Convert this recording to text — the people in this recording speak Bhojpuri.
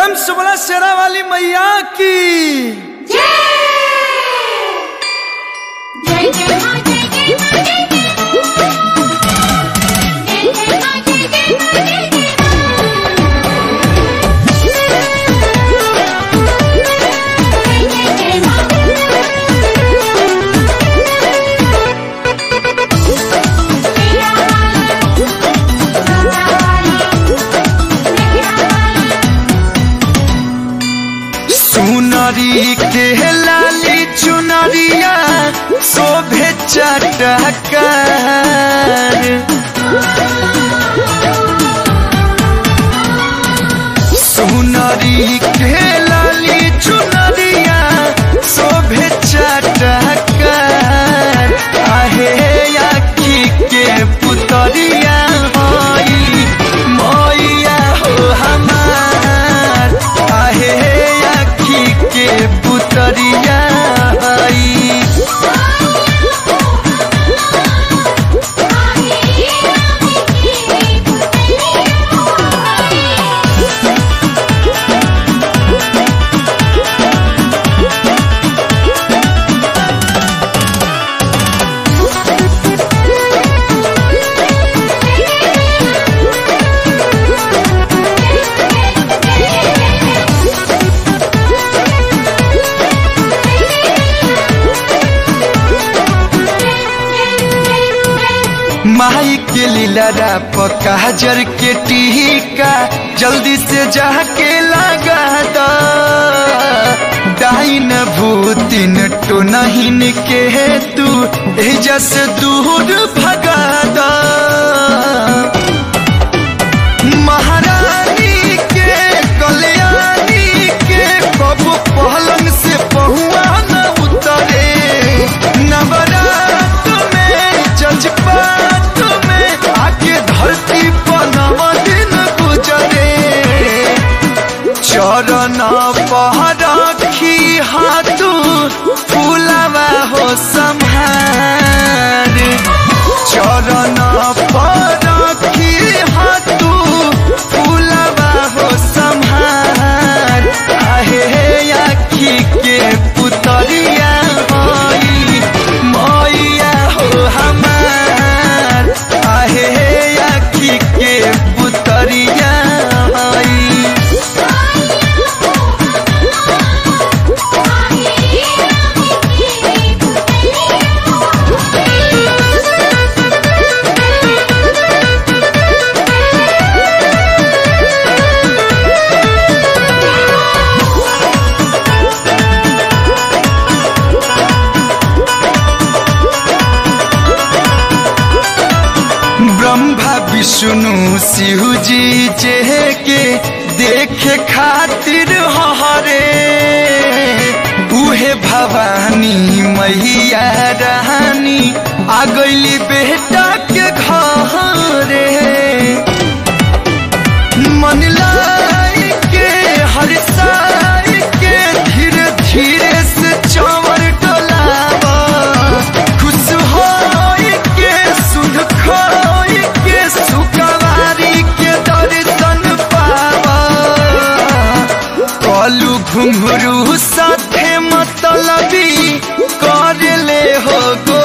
प्रेम से बोला शेरा वाली मैया की जय जय जय मां जय जय मां जय जय जय जय मां जय जय मां जय जय जय जय जय मां मेरा वाली मेरा वाली मेरा वाली सुनरी के लाली चुनरिया शोभे चटकार सुनरी के लाली चुनरिया शोभे चटकार आहे आखी के पुतरिया होई मैया हो हमार आहे आखी के पुतरिया होई माई के लीला पकाजर के टीका जल्दी से जाके लगा दो डाइन भूतिन तो नहीं के तू एजा से दूर भगा दो महारानी के कल्याणी के कब पहलंग से पहुआ न उतरे नवरात में जज्बात में आके धरती पर नव दिन गुजरे चरण पर रखी हाथू फूलवा हो संहार चरण पर रखी हाथू फूलवा हो संहार आहे आखी के पुतरिया होई मैया हो हमार आहे आखी के पुतरिया होई ब्रह्मा विष्णु शिव जी जे के देखे खातिर हरे उहे भवानी मैया रानी आ गईली बेटा के घरे मन लाई के हर साई के धीरे धीरे से चवर डोलावा खुश होई के सुध खोई के सुकवारी के दर्शन पावा कलू घुंघरू साथे मतलबी कर ले हो गो